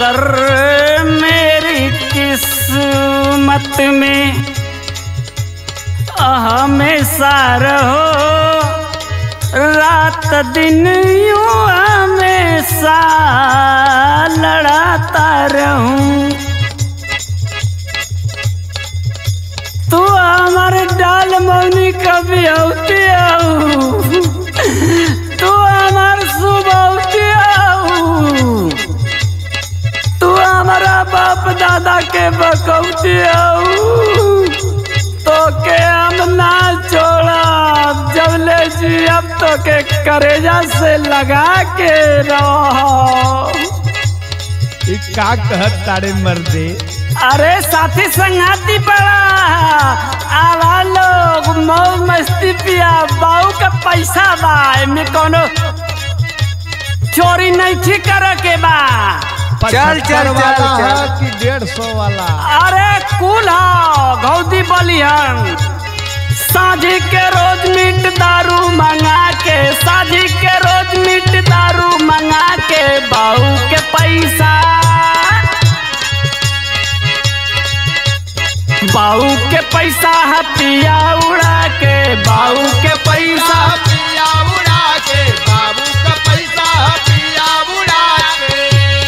अगर मेरी किस्मत में हमेशा रहो रात दिन यूं हमेशा लड़ाता रहूं तू हमारे डाल मौनी कभी होती आऊ तू हमार सुबह आऊ तू हमारा बाप दादा के बकौती आऊ तो के हम ना छोड़ा जब ले जी अब तो के करेजा से लगा के रहो ई का कहत तारे मर्दे अरे साथी संगाती पड़ा आवा लोग मौज मस्ती पिया बाऊ का पैसा बा एमे कोनो चोरी नहीं ठीक करे के बा चल, चल, पचहत्तर वाला चल, चल। है कि डेढ़ सौ वाला अरे कुल हो गौदी बलिहन साझी के रोज मीट दारू मंगा के साझी के रोज मीट दारू मंगा के बाऊ के पैसा बाऊ के पैसा हथिया उड़ा के बाऊ के पैसा पिया उड़ा के बाबू का पैसा पिया उड़ा के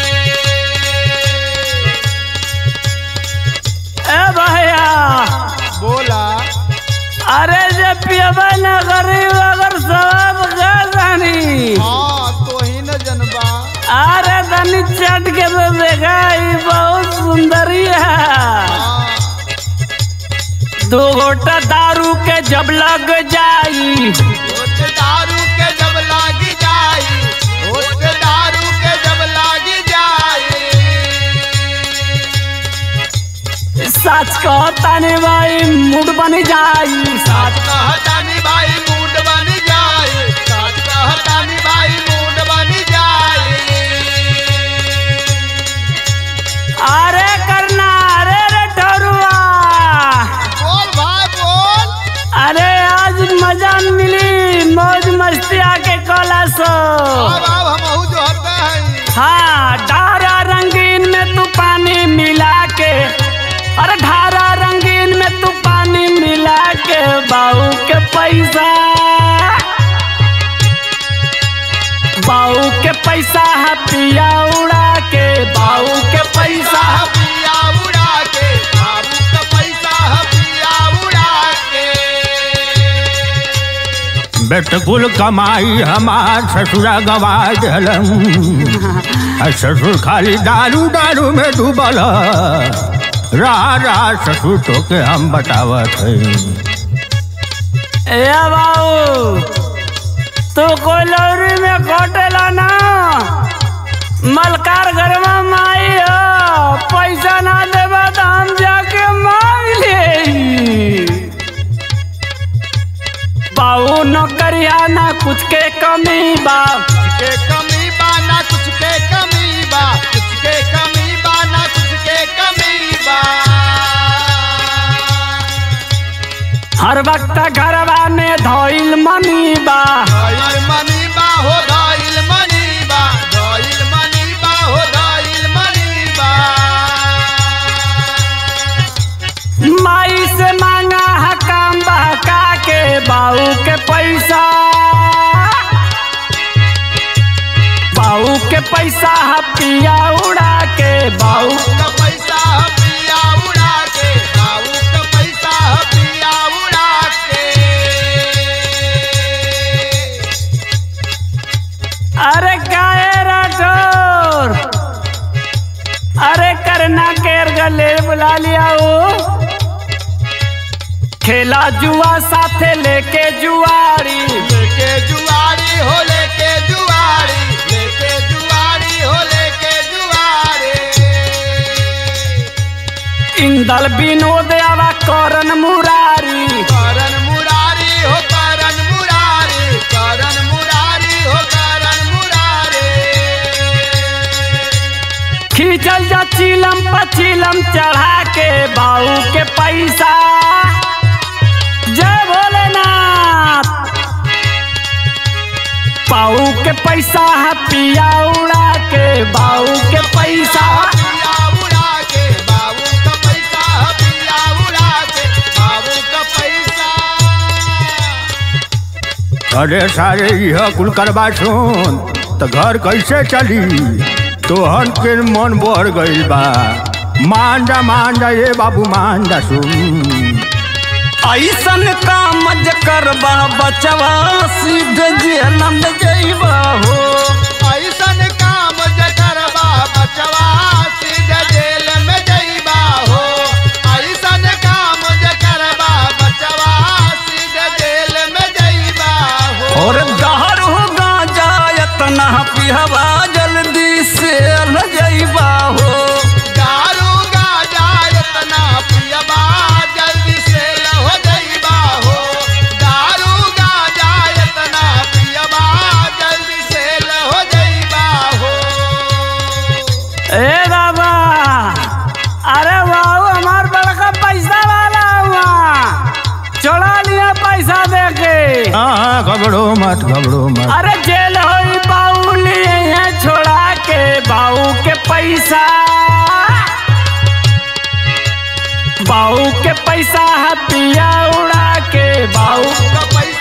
ए भैया बोला अरे जे पियबा न गरीब अगर सब गानी हाँ तो ही न जनबा अरे धनी चट के तो देखा ई बहुत सुंदरी है हाँ, दो घोटा दारू के जब लग जाई होठ दारू के जब लागी जाई होठ दारू के जब लागी जाई सच कहता ने भाई मूड बन जाई साथ कहतानी भाई मूड बन जाए साथ कहतानी भाई मूड बन जाए अरे करना अरे रे ठरुआ बोल भाई बोल अरे आज मजा मिली मौज मस्ती आके कला सो अब अब हम जो होते हैं हाँ ढारा रंगीन में तू पानी मिला के अरे ढारा रंगीन में तू पानी मिला के बाऊ के पैसा बाऊ के पैसा है पिया उड़ा के बाऊ के पैसा पिया उड़ा के बाबू का पैसा पिया उड़ा के बेटकुल कमाई हमार ससुरा गवा दिलन आ ससुर खाली दारू दारू में डूबल ह। रहा रहा ससुर तो के हम बतावत है ए बाबू तू कोई लौरी में कोटेला ना मलकार घर में माई हो पैसा ना देबा तो हम जाके मांग ले बाबू नौकरिया ना कुछ के कमी बा के कमी बा ना कुछ के कमी बा कुछ के कमी बा ना कुछ के कमी बा हर वक्त घरवा में धोइल मनी बा धइल मनी बा हो धइल मनी बा धइल मनी बा हो धइल मनी बा माई से मांगा है काम बहका के बाऊ के पैसा बाऊ के पैसा है पिया उड़ा के बाऊ का पैसा पिया उड़ा के बाबू का पैसा पिया उड़ा के अरे गाय राठौर अरे करना केर गले बुला लिया वो खेला जुआ साथे लेके जुआरी लेके जुआरी हो लेके जुआरी लेके जुआरी हो लेके जुआरी इंदल विनोद आवा करन मुरारी करन मुरारी हो करन मुरारी करन मुरारी हो करन मुरारी खींचल जा चिलम पचिलम चढ़ा के बाऊ के पैसा जय भोलेनाथ बाऊ के पैसा है पिया उड़ा के बाऊ के पैसा पिया उड़ा के बाबू का पैसा पिया उड़ा के बाबू का पैसा अरे सारे यह कुल करबा सुन तो घर कैसे चली तोहन के मन बढ़ गइल बा मान जा मान जा ये बाबू मान जा सुन ऐसन काम ज करबा बचवा सीधे जेल में जइबा हो ऐसन काम जे करबा बचवा सीधे जेल में जइबा हो ऐसन काम जे करबा बचवा सीधे जेल में जइबा हो और दहर हो गांजा इतना पिहवा जल्दी से ल जइबा हो दारू गाजा इतना पियबा जल्दी से हो जइबा हो दारू गाजा इतना पियबा जल्दी से हो जइबा हो ए बाबा अरे बाबू हमार बड़का पैसा वाला हुआ चढ़ा लिया पैसा दे के हाँ हाँ घबरो मत घबरो मत अरे जेल होई बाऊ लिए हैं छोड़ा के बाऊ के पैसा बाऊ के पैसा है पिया उड़ा के बाऊ का पैसा